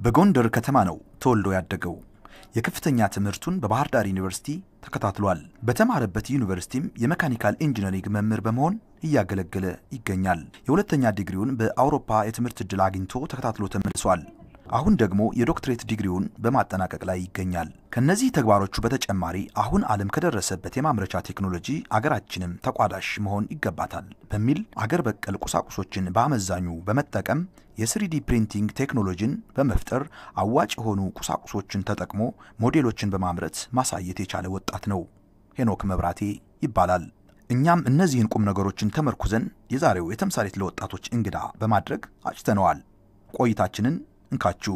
በጎንደር ከተማ ነው ተወልዶ ያደገው። የከፍተኛ ትምህርቱን በባህር ዳር ዩኒቨርሲቲ ተከታትሏል። በተማረበት ዩኒቨርሲቲም የመካኒካል ኢንጂነሪንግ መምህር በመሆን እያገለገለ ይገኛል። የሁለተኛ ዲግሪውን በአውሮፓ የትምህርት ዕድል አግኝቶ ተከታትሎ ተመልሷል። አሁን ደግሞ የዶክትሬት ዲግሪውን በማጠናቀቅ ላይ ይገኛል። ከነዚህ ተግባሮቹ በተጨማሪ አሁን ዓለም ከደረሰበት የማምረቻ ቴክኖሎጂ አገራችንም ተቋዳሽ መሆን ይገባታል በሚል አገር በቀል ቁሳቁሶችን በአመዛኙ በመጠቀም የስሪዲ ፕሪንቲንግ ቴክኖሎጂን በመፍጠር አዋጭ የሆኑ ቁሳቁሶችን ተጠቅሞ ሞዴሎችን በማምረት ማሳየት የቻለ ወጣት ነው። ሄኖክ መብራቴ ይባላል። እኛም እነዚህን ቁም ነገሮችን ተመርኩዘን የዛሬው የተምሳሌት ለወጣቶች እንግዳ በማድረግ አጭተነዋል። ቆይታችንን እንካችሁ።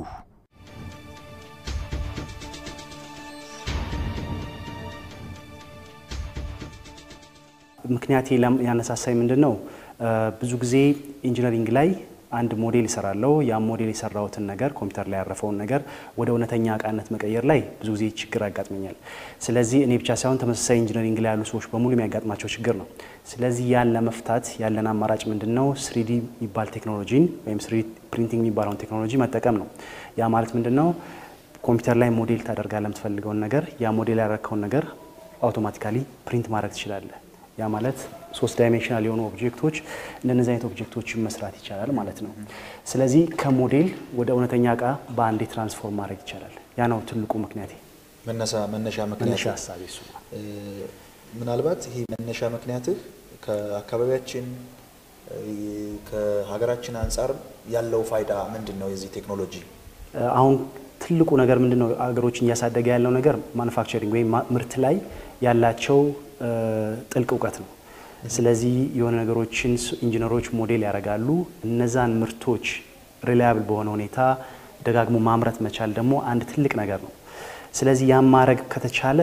ምክንያት ያነሳሳኝ ምንድን ነው? ብዙ ጊዜ ኢንጂነሪንግ ላይ አንድ ሞዴል ይሰራለው። ያ ሞዴል የሰራሁትን ነገር ኮምፒውተር ላይ ያረፈውን ነገር ወደ እውነተኛ እቃነት መቀየር ላይ ብዙ ጊዜ ችግር ያጋጥመኛል። ስለዚህ እኔ ብቻ ሳይሆን ተመሳሳይ ኢንጂነሪንግ ላይ ያሉ ሰዎች በሙሉ የሚያጋጥማቸው ችግር ነው። ስለዚህ ያን ለመፍታት ያለን አማራጭ ምንድን ነው? ስሪዲ የሚባል ቴክኖሎጂን ወይም ስሪዲ ፕሪንቲንግ የሚባለውን ቴክኖሎጂ መጠቀም ነው። ያ ማለት ምንድን ነው? ኮምፒውተር ላይ ሞዴል ታደርጋለህ የምትፈልገውን ነገር። ያ ሞዴል ያደረግከውን ነገር አውቶማቲካሊ ፕሪንት ማድረግ ትችላለህ። ያ ማለት ሶስት ዳይሜንሽናል የሆኑ ኦብጀክቶች እንደነዚህ አይነት ኦብጀክቶችን መስራት ይቻላል ማለት ነው። ስለዚህ ከሞዴል ወደ እውነተኛ እቃ በአንዴ ትራንስፎርም ማድረግ ይቻላል። ያ ነው ትልቁ ምክንያቴ፣ መነሻ መነሻ ምክንያት ሀሳቤ እሱ ነው። ምናልባት ይሄ መነሻ ምክንያትህ ከአካባቢያችን ከሀገራችን አንጻር ያለው ፋይዳ ምንድን ነው? የዚህ ቴክኖሎጂ አሁን ትልቁ ነገር ምንድን ነው? አገሮችን እያሳደገ ያለው ነገር ማኑፋክቸሪንግ ወይም ምርት ላይ ያላቸው ጥልቅ እውቀት ነው። ስለዚህ የሆነ ነገሮችን ኢንጂነሮች ሞዴል ያደርጋሉ። እነዛን ምርቶች ሪላያብል በሆነ ሁኔታ ደጋግሞ ማምረት መቻል ደግሞ አንድ ትልቅ ነገር ነው። ስለዚህ ያን ማድረግ ከተቻለ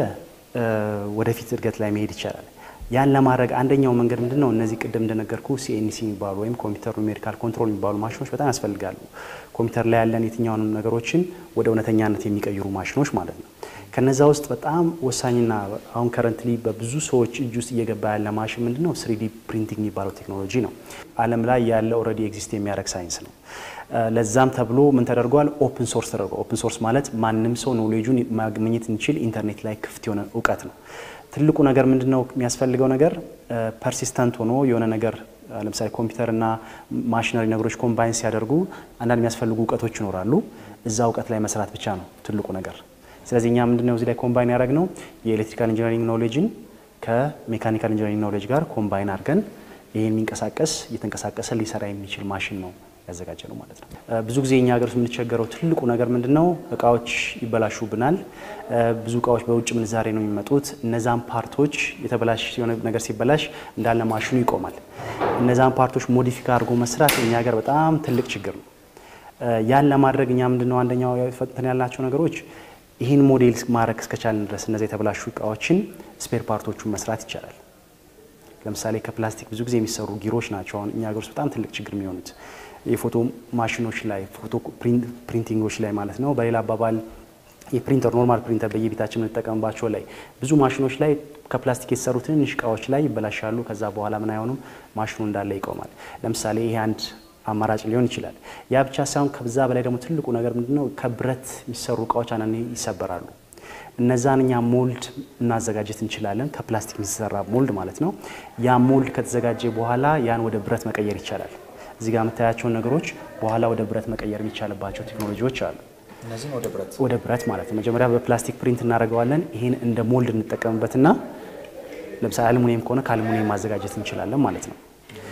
ወደፊት እድገት ላይ መሄድ ይቻላል። ያን ለማድረግ አንደኛው መንገድ ምንድን ነው? እነዚህ ቅድም እንደነገርኩ ሲኤንሲ የሚባሉ ወይም ኮምፒውተር ኑሜሪካል ኮንትሮል የሚባሉ ማሽኖች በጣም ያስፈልጋሉ። ኮምፒውተር ላይ ያለን የትኛውንም ነገሮችን ወደ እውነተኛነት የሚቀይሩ ማሽኖች ማለት ነው። ከነዛ ውስጥ በጣም ወሳኝና አሁን ከረንትሊ በብዙ ሰዎች እጅ ውስጥ እየገባ ያለ ማሽን ምንድን ነው? ስሪዲ ፕሪንቲንግ የሚባለው ቴክኖሎጂ ነው። ዓለም ላይ ያለ ኦልሬዲ ኤግዚስት የሚያደርግ ሳይንስ ነው። ለዛም ተብሎ ምን ተደርጓል? ኦፕን ሶርስ ተደርጓል። ኦፕን ሶርስ ማለት ማንም ሰው ኖሌጁን ማግኘት እንችል ኢንተርኔት ላይ ክፍት የሆነ እውቀት ነው። ትልቁ ነገር ምንድን ነው የሚያስፈልገው ነገር ፐርሲስተንት ሆኖ የሆነ ነገር ለምሳሌ ኮምፒውተርና ማሽነሪ ነገሮች ኮምባይን ሲያደርጉ አንዳንድ የሚያስፈልጉ እውቀቶች ይኖራሉ። እዛ እውቀት ላይ መስራት ብቻ ነው ትልቁ ነገር። ስለዚህ እኛ ምንድነው እዚህ ላይ ኮምባይን ያደረግነው የኤሌክትሪካል ኢንጂነሪንግ ኖሌጅን ከሜካኒካል ኢንጂነሪንግ ኖሌጅ ጋር ኮምባይን አድርገን ይህ የሚንቀሳቀስ እየተንቀሳቀሰ ሊሰራ የሚችል ማሽን ነው ያዘጋጀ ነው ማለት ነው። ብዙ ጊዜ እኛ ሀገር ውስጥ የምንቸገረው ትልቁ ነገር ምንድን ነው? እቃዎች ይበላሹብናል። ብዙ እቃዎች በውጭ ምንዛሬ ነው የሚመጡት። እነዛን ፓርቶች የተበላሽ የሆነ ነገር ሲበላሽ እንዳለ ማሽኑ ይቆማል። እነዛን ፓርቶች ሞዲፊካ አድርጎ መስራት እኛ ሀገር በጣም ትልቅ ችግር ነው። ያን ለማድረግ እኛ ምንድን ነው አንደኛው ፈጥተን ያልናቸው ነገሮች ይህን ሞዴል ማድረግ እስከቻልን ድረስ እነዚ የተበላሹ እቃዎችን ስፔር ፓርቶቹን መስራት ይቻላል። ለምሳሌ ከፕላስቲክ ብዙ ጊዜ የሚሰሩ ጊሮች ናቸው አሁን እኛ ሀገር ውስጥ በጣም ትልቅ ችግር የሚሆኑት የፎቶ ማሽኖች ላይ ፎቶ ፕሪንቲንጎች ላይ ማለት ነው። በሌላ አባባል የፕሪንተር ኖርማል ፕሪንተር በየቤታችን የምንጠቀምባቸው ላይ ብዙ ማሽኖች ላይ ከፕላስቲክ የተሰሩ ትንንሽ እቃዎች ላይ ይበላሻሉ። ከዛ በኋላ ምን አይሆኑም፣ ማሽኑ እንዳለ ይቆማል። ለምሳሌ ይሄ አንድ አማራጭ ሊሆን ይችላል። ያ ብቻ ሳይሆን ከዛ በላይ ደግሞ ትልቁ ነገር ምንድነው፣ ከብረት የሚሰሩ እቃዎች አንዳንዴ ይሰበራሉ። እነዛን እኛ ሞልድ እናዘጋጀት እንችላለን። ከፕላስቲክ የሚሰራ ሞልድ ማለት ነው። ያ ሞልድ ከተዘጋጀ በኋላ ያን ወደ ብረት መቀየር ይቻላል። እዚህ ጋር የምታያቸውን ነገሮች በኋላ ወደ ብረት መቀየር የሚቻልባቸው ቴክኖሎጂዎች አሉ። እነዚህም ወደ ብረት ወደ ብረት ማለት ነው። መጀመሪያ በፕላስቲክ ፕሪንት እናደርገዋለን። ይህን እንደ ሞልድ እንጠቀምበትና ለምሳሌ አልሙኒየም ከሆነ ከአልሙኒየም ማዘጋጀት እንችላለን ማለት ነው።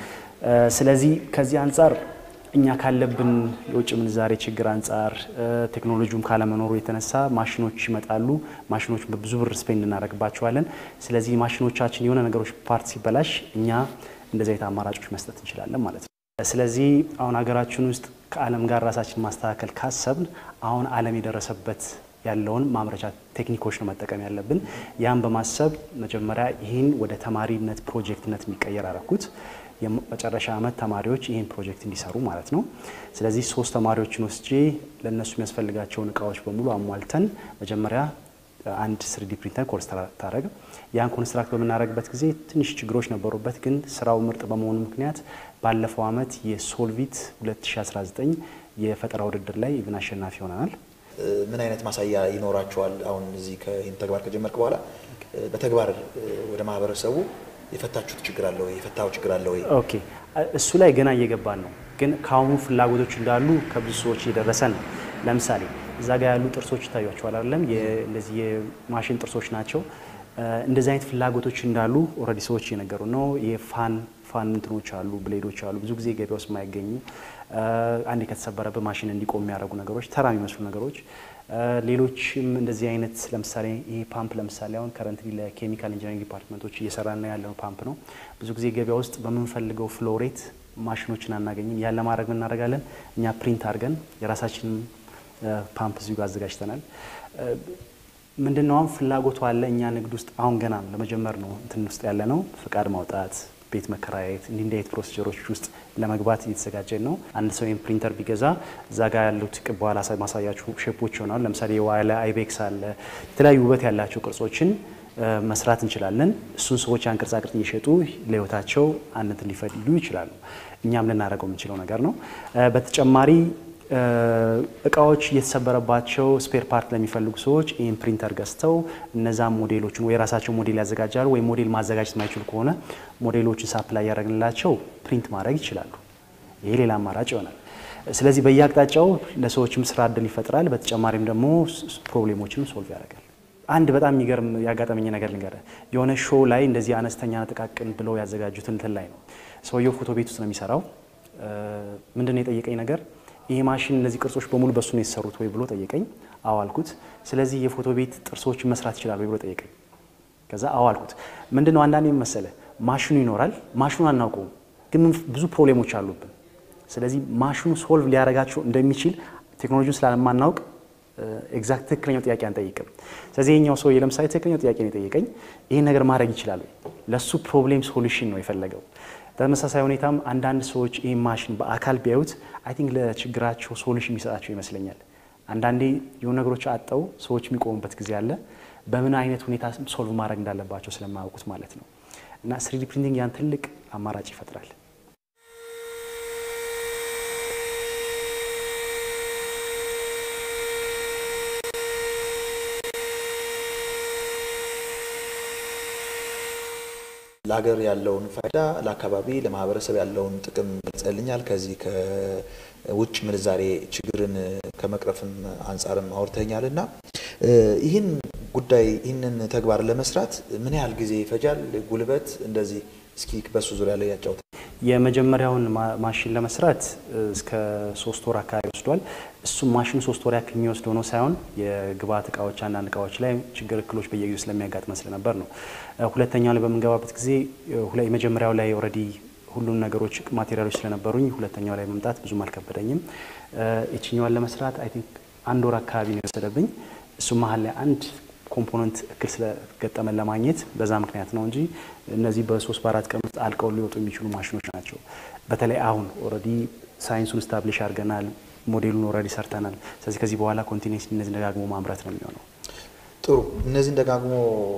ስለዚህ ከዚህ አንጻር እኛ ካለብን የውጭ ምንዛሬ ችግር አንጻር ቴክኖሎጂውም ካለመኖሩ የተነሳ ማሽኖች ይመጣሉ። ማሽኖች በብዙ ብር ስፔንድ እናደርግባቸዋለን። ስለዚህ ማሽኖቻችን የሆነ ነገሮች ፓርት ሲበላሽ እኛ እንደዚህ አይነት አማራጮች መስጠት እንችላለን ማለት ነው። ስለዚህ አሁን ሀገራችን ውስጥ ከዓለም ጋር ራሳችን ማስተካከል ካሰብን አሁን ዓለም የደረሰበት ያለውን ማምረቻ ቴክኒኮች ነው መጠቀም ያለብን። ያን በማሰብ መጀመሪያ ይህን ወደ ተማሪነት ፕሮጀክትነት የሚቀየር አረኩት። የመጨረሻ ዓመት ተማሪዎች ይህን ፕሮጀክት እንዲሰሩ ማለት ነው። ስለዚህ ሶስት ተማሪዎችን ወስጄ ለእነሱ የሚያስፈልጋቸውን እቃዎች በሙሉ አሟልተን መጀመሪያ አንድ ስሪዲ ፕሪንተር ኮንስትራክት ታደረግ ያን ኮንስትራክት በምናደረግበት ጊዜ ትንሽ ችግሮች ነበሩበት፣ ግን ስራው ምርጥ በመሆኑ ምክንያት ባለፈው አመት የሶልቪት 2019 የፈጠራ ውድድር ላይ ኢቭን አሸናፊ ሆነናል። ምን አይነት ማሳያ ይኖራቸዋል? አሁን እዚህ ይህን ተግባር ከጀመርክ በኋላ በተግባር ወደ ማህበረሰቡ የፈታችሁት ችግር አለ ወይ? የፈታው ችግር አለ ወይ? ኦኬ እሱ ላይ ገና እየገባን ነው፣ ግን ከአሁኑ ፍላጎቶች እንዳሉ ከብዙ ሰዎች እየደረሰን ነው። ለምሳሌ እዛ ጋር ያሉ ጥርሶች ይታያቸዋል አይደለም? እንደዚህ የማሽን ጥርሶች ናቸው። እንደዚህ አይነት ፍላጎቶች እንዳሉ ኦልሬዲ ሰዎች እየነገሩ ነው። የፋን ፋን እንትኖች አሉ፣ ብሌዶች አሉ፣ ብዙ ጊዜ ገበያ ውስጥ የማይገኙ አንድ ከተሰበረበት ማሽን እንዲቆም የሚያደርጉ ነገሮች፣ ተራ የሚመስሉ ነገሮች። ሌሎችም እንደዚህ አይነት ለምሳሌ ይሄ ፓምፕ ለምሳሌ አሁን ከረንት ለኬሚካል ኢንጂነሪንግ ዲፓርትመንቶች እየሰራን ያለው ፓምፕ ነው። ብዙ ጊዜ ገበያ ውስጥ በምንፈልገው ፍሎሬት ማሽኖችን አናገኝም። ያን ለማድረግ ምን እናደርጋለን? እኛ ፕሪንት አድርገን የራሳችንን ፓምፕ እዚሁ ጋር አዘጋጅተናል። ምንድነው አሁን ፍላጎቱ አለ። እኛ ንግድ ውስጥ አሁን ገና ለመጀመር ነው እንትን ውስጥ ያለ ነው። ፍቃድ ማውጣት፣ ቤት መከራየት፣ እንዲህ እንዲህ አይነት ፕሮሲጀሮች ውስጥ ለመግባት እየተዘጋጀን ነው። አንድ ሰው ይህን ፕሪንተር ቢገዛ እዛ ጋር ያሉት ቅብ በኋላ ማሳያችሁ ሼፖች ይሆናል። ለምሳሌ የዋለ አይቤክስ አለ። የተለያዩ ውበት ያላቸው ቅርጾችን መስራት እንችላለን። እሱን ሰዎች ያን ቅርጻ ቅርጽ እየሸጡ ለህይወታቸው አንድ እንትን ሊፈልጉ ይችላሉ። እኛም ልናደርገው የምንችለው ነገር ነው። በተጨማሪ እቃዎች እየተሰበረባቸው ስፔር ፓርት ለሚፈልጉ ሰዎች ይህን ፕሪንተር ገዝተው እነዛም ሞዴሎችን ወይ የራሳቸው ሞዴል ያዘጋጃሉ፣ ወይ ሞዴል ማዘጋጀት የማይችሉ ከሆነ ሞዴሎችን ሳፕላይ ያደረግንላቸው ፕሪንት ማድረግ ይችላሉ። ይሄ ሌላ አማራጭ ይሆናል። ስለዚህ በየአቅጣጫው ለሰዎችም ስራ እድል ይፈጥራል። በተጨማሪም ደግሞ ፕሮብሌሞችንም ሶልቭ ያደርጋል። አንድ በጣም የሚገርም ያጋጠመኝ ነገር ልንገርህ። የሆነ ሾው ላይ እንደዚህ አነስተኛ ጥቃቅን ብለው ያዘጋጁት እንትን ላይ ነው። ሰውየው ፎቶ ቤት ውስጥ ነው የሚሰራው። ምንድን ነው የጠየቀኝ ነገር ይሄ ማሽን እነዚህ ቅርጾች በሙሉ በሱ ነው የተሰሩት ወይ ብሎ ጠየቀኝ። አዎ አልኩት። ስለዚህ የፎቶ ቤት ጥርሶችን መስራት ይችላል ወይ ብሎ ጠየቀኝ። ከዛ አዎ አልኩት። ምንድን ነው አንዳንዴ መሰለ ማሽኑ ይኖራል፣ ማሽኑ አናውቀውም፣ ግን ብዙ ፕሮብሌሞች አሉብን። ስለዚህ ማሽኑ ሶልቭ ሊያደርጋቸው እንደሚችል ቴክኖሎጂውን ስላለማናውቅ ኤግዛክት ትክክለኛው ጥያቄ አንጠይቅም። ስለዚህ ይሄኛው ሰውዬ ለምሳሌ ትክክለኛው ጥያቄ ነው የጠየቀኝ፣ ይህን ነገር ማድረግ ይችላል ወይ? ለእሱ ፕሮብሌም ሶሉሽን ነው የፈለገው። በተመሳሳይ ሁኔታም አንዳንድ ሰዎች ይህ ማሽን በአካል ቢያዩት አይ ቲንክ ለችግራቸው ሶሉሽን የሚሰጣቸው ይመስለኛል። አንዳንዴ የሆኑ ነገሮች አጠው ሰዎች የሚቆሙበት ጊዜ አለ። በምን አይነት ሁኔታ ሶልቭ ማድረግ እንዳለባቸው ስለማያውቁት ማለት ነው። እና ስሪዲ ፕሪንቲንግ ያን ትልቅ አማራጭ ይፈጥራል። ለሀገር ያለውን ፋይዳ ለአካባቢ ለማህበረሰብ ያለውን ጥቅም ገልጸልኛል። ከዚህ ከውጭ ምንዛሬ ችግርን ከመቅረፍም አንጻርም አውርተኛል እና ይህን ጉዳይ ይህንን ተግባር ለመስራት ምን ያህል ጊዜ ይፈጃል? ጉልበት እንደዚህ እስኪ በሱ ዙሪያ ላይ ያጫውታል። የመጀመሪያውን ማሽን ለመስራት እስከ ሶስት ወር አካባቢ ወስዷል። እሱም ማሽኑ ሶስት ወር ያክል የሚወስደው ነው ሳይሆን የግብአት እቃዎች አንዳንድ እቃዎች ላይ ችግር እክሎች በየጊዜው ስለሚያጋጥመን ስለነበር ነው። ሁለተኛው ላይ በምንገባበት ጊዜ የመጀመሪያው ላይ ኦልሬዲ ሁሉም ነገሮች ማቴሪያሎች ስለነበሩኝ ሁለተኛው ላይ መምጣት ብዙም አልከበደኝም። ይችኛዋን ለመስራት አይ ቲንክ አንድ ወር አካባቢ ነው የወሰደብኝ። እሱ መሀል ላይ አንድ ኮምፖነንት እክል ስለገጠመን ለማግኘት በዛ ምክንያት ነው እንጂ እነዚህ በሶስት በአራት ቀን ውስጥ አልቀው ሊወጡ የሚችሉ ማሽኖች ናቸው። በተለይ አሁን ኦልሬዲ ሳይንሱን ስታብሊሽ አድርገናል፣ ሞዴሉን ኦልሬዲ ሰርተናል። ስለዚህ ከዚህ በኋላ ኮንቲኒስ እነዚህ ደጋግሞ ማምረት ነው የሚሆነው። ጥሩ። እነዚህን ደጋግሞ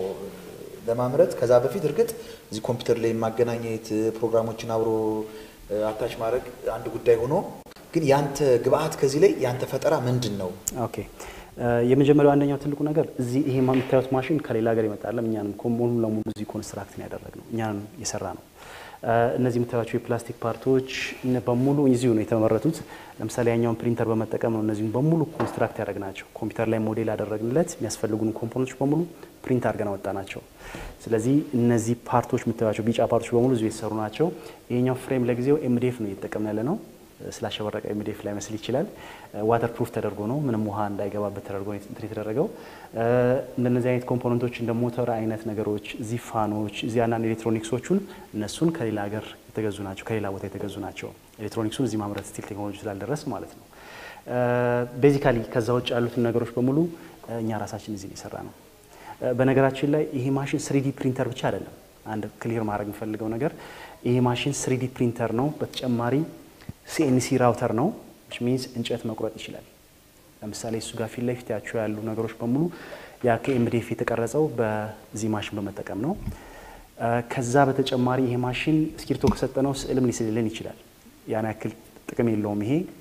ለማምረት ከዛ በፊት እርግጥ እዚህ ኮምፒውተር ላይ ማገናኘት ፕሮግራሞችን አብሮ አታች ማድረግ አንድ ጉዳይ ሆኖ ግን ያንተ ግብአት ከዚህ ላይ ያንተ ፈጠራ ምንድን ነው? ኦኬ የመጀመሪያው አንደኛው ትልቁ ነገር እዚህ ይሄ የምታዩት ማሽን ከሌላ ሀገር ይመጣለም እኛንም ሙሉ ለሙሉ እዚህ ኮንስትራክት ነው ያደረግነው እኛንም የሰራ ነው። እነዚህ የምታዩቸው የፕላስቲክ ፓርቶች በሙሉ እዚሁ ነው የተመረቱት። ለምሳሌ ያኛውን ፕሪንተር በመጠቀም ነው እነዚህም በሙሉ ኮንስትራክት ያደረግናቸው። ኮምፒውተር ላይ ሞዴል ያደረግንለት የሚያስፈልጉን ኮምፖነንቶች በሙሉ ፕሪንት አድርገን አወጣ ናቸው። ስለዚህ እነዚህ ፓርቶች የምታዩቸው ቢጫ ፓርቶች በሙሉ እዚሁ የተሰሩ ናቸው። ይሄኛው ፍሬም ለጊዜው ኤምዲኤፍ ነው እየተጠቀምን ያለ ነው። ስላሸበረቀ ኤምዲኤፍ ላይ መስል ይችላል። ዋተር ፕሩፍ ተደርጎ ነው ምንም ውሃ እንዳይገባበት ተደርጎ እንትን የተደረገው። እንደነዚህ አይነት ኮምፖነንቶች እንደ ሞተር አይነት ነገሮች እዚህ ፋኖች፣ እዚህ አንዳንድ ኤሌክትሮኒክሶቹን እነሱን ከሌላ ሀገር የተገዙ ናቸው፣ ከሌላ ቦታ የተገዙ ናቸው። ኤሌክትሮኒክሱን እዚህ ማምረት ስቲል ቴክኖሎጂ ስላልደረስ ማለት ነው። ቤዚካሊ ከዛ ውጭ ያሉትን ነገሮች በሙሉ እኛ ራሳችን እዚህ የሰራ ነው። በነገራችን ላይ ይሄ ማሽን ስሪዲ ፕሪንተር ብቻ አይደለም። አንድ ክሊር ማድረግ የሚፈልገው ነገር ይሄ ማሽን ስሪዲ ፕሪንተር ነው። በተጨማሪ ሲኤንሲ ራውተር ነው ሚንስ እንጨት መቁረጥ ይችላል። ለምሳሌ እሱ ጋር ፊት ለፊት ያቸው ያሉ ነገሮች በሙሉ ያ ከኤምዲኤፍ የተቀረጸው በዚህ ማሽን በመጠቀም ነው። ከዛ በተጨማሪ ይሄ ማሽን እስክሪብቶ ከሰጠነው ስዕልም ሊስልልን ይችላል። ያን ያክል ጥቅም የለውም። ይሄ ግን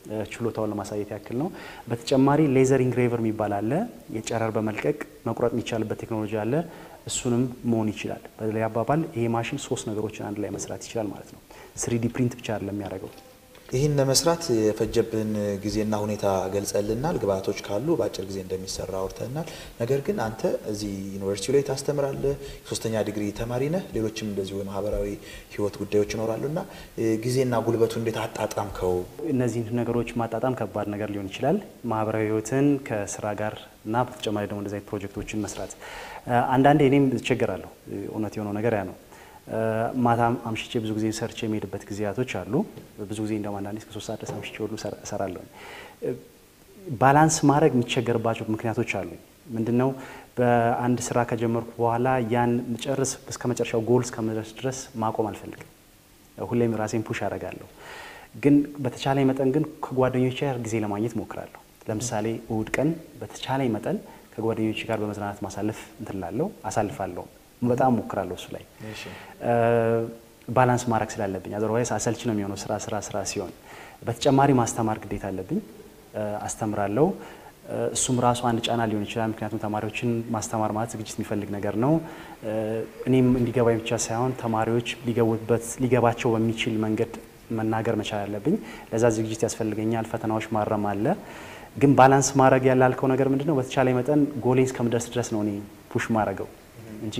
ችሎታውን ለማሳየት ያክል ነው። በተጨማሪ ሌዘር ኢንግሬቨር የሚባል አለ። የጨረር በመልቀቅ መቁረጥ የሚቻልበት ቴክኖሎጂ አለ። እሱንም መሆን ይችላል። በሌላ አባባል ይሄ ማሽን ሶስት ነገሮችን አንድ ላይ መስራት ይችላል ማለት ነው። ስሪዲ ፕሪንት ብቻ አይደለም የሚያደርገው። ይህን ለመስራት የፈጀብን ጊዜና ሁኔታ ገልጸልናል። ግብአቶች ካሉ በአጭር ጊዜ እንደሚሰራ አውርተናል። ነገር ግን አንተ እዚህ ዩኒቨርሲቲ ላይ ታስተምራለህ፣ የሶስተኛ ዲግሪ ተማሪ ነህ፣ ሌሎችም እንደዚሁ የማህበራዊ ህይወት ጉዳዮች ይኖራሉ እና ጊዜና ጉልበቱ እንዴት አጣጣምከው? እነዚህን ነገሮች ማጣጣም ከባድ ነገር ሊሆን ይችላል። ማህበራዊ ህይወትን ከስራ ጋር እና በተጨማሪ ደግሞ እንደዚህ አይነት ፕሮጀክቶችን መስራት አንዳንዴ እኔም እቸገራለሁ። እውነት የሆነው ነገር ያ ነው። ማታ አምሽቼ ብዙ ጊዜ ሰርቼ የሚሄድበት ጊዜያቶች አሉ። ብዙ ጊዜ እንደውም አንዳንዴ እስከ ሶስት ሰዓት ድረስ አምሽቼ ሁሉ እሰራለሁ። ባላንስ ማድረግ የሚቸገርባቸው ምክንያቶች አሉ። ምንድነው በአንድ ስራ ከጀመርኩ በኋላ ያን ጨርስ እስከ መጨረሻው ጎል እስከመድረስ ድረስ ማቆም አልፈልግም። ሁሌም ራሴን ፑሽ አደርጋለሁ። ግን በተቻለኝ መጠን ግን ከጓደኞቼ ጋር ጊዜ ለማግኘት ሞክራለሁ። ለምሳሌ እሁድ ቀን በተቻለኝ መጠን ከጓደኞቼ ጋር በመዝናናት ማሳለፍ እንትላለሁ አሳልፋለሁ። በጣም ሞክራለሁ እሱ ላይ ባላንስ ማድረግ ስላለብኝ፣ አዘርዋይስ አሰልች ነው የሚሆነው ስራ ስራ ስራ ሲሆን። በተጨማሪ ማስተማር ግዴታ አለብኝ፣ አስተምራለሁ። እሱም ራሱ አንድ ጫና ሊሆን ይችላል። ምክንያቱም ተማሪዎችን ማስተማር ማለት ዝግጅት የሚፈልግ ነገር ነው። እኔም እንዲገባኝ ብቻ ሳይሆን ተማሪዎች ሊገቡበት ሊገባቸው በሚችል መንገድ መናገር መቻል አለብኝ። ለዛ ዝግጅት ያስፈልገኛል። ፈተናዎች ማረም አለ። ግን ባላንስ ማድረግ ያላልከው ነገር ምንድን ነው? በተቻለ መጠን ጎሌን እስከምደርስ ድረስ ነው እኔ ፑሽ ማድረገው እንጂ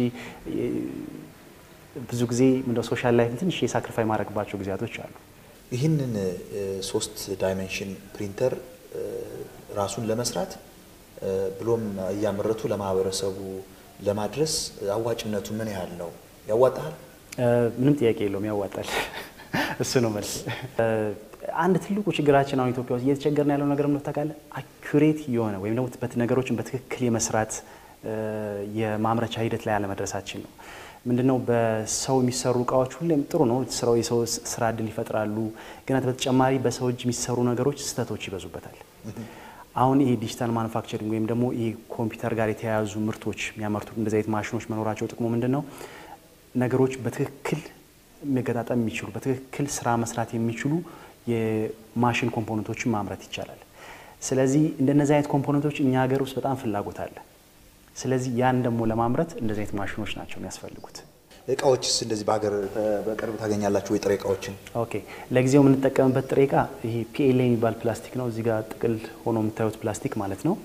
ብዙ ጊዜ እንደ ሶሻል ላይፍ ትንሽ የሳክሪፋይ ማድረግባቸው ጊዜያቶች አሉ። ይህንን ሶስት ዳይሜንሽን ፕሪንተር ራሱን ለመስራት ብሎም እያመረቱ ለማህበረሰቡ ለማድረስ አዋጭነቱ ምን ያህል ነው? ያዋጣል? ምንም ጥያቄ የለውም፣ ያዋጣል። እሱ ነው መልስ። አንድ ትልቁ ችግራችን አሁን ኢትዮጵያ ውስጥ እየተቸገርን ያለው ነገር ምን ታውቃለህ? አኩሬት የሆነ ወይም ደግሞ ነገሮችን በትክክል የመስራት የማምረቻ ሂደት ላይ አለመድረሳችን ነው። ምንድነው በሰው የሚሰሩ እቃዎች ሁሌም ጥሩ ነው፣ ስራው የሰው ስራ እድል ይፈጥራሉ። ግን በተጨማሪ በሰው እጅ የሚሰሩ ነገሮች ስህተቶች ይበዙበታል። አሁን ይሄ ዲጂታል ማኑፋክቸሪንግ ወይም ደግሞ ይሄ ኮምፒውተር ጋር የተያያዙ ምርቶች የሚያመርቱ እንደዚህ አይነት ማሽኖች መኖራቸው ጥቅሙ ምንድን ነው? ነገሮች በትክክል መገጣጠም የሚችሉ በትክክል ስራ መስራት የሚችሉ የማሽን ኮምፖነንቶችን ማምረት ይቻላል። ስለዚህ እንደነዚህ አይነት ኮምፖነንቶች እኛ ሀገር ውስጥ በጣም ፍላጎት አለ። ስለዚህ ያን ደግሞ ለማምረት እንደዚህ አይነት ማሽኖች ናቸው የሚያስፈልጉት። እቃዎችስ እንደዚህ በሀገር በቅርብ ታገኛላችሁ ወይ? ጥሬ እቃዎችን? ኦኬ ለጊዜው የምንጠቀምበት ጥሬ እቃ ይሄ ፒኤልኤ የሚባል ፕላስቲክ ነው። እዚህ ጋር ጥቅል ሆኖ የምታዩት ፕላስቲክ ማለት ነው።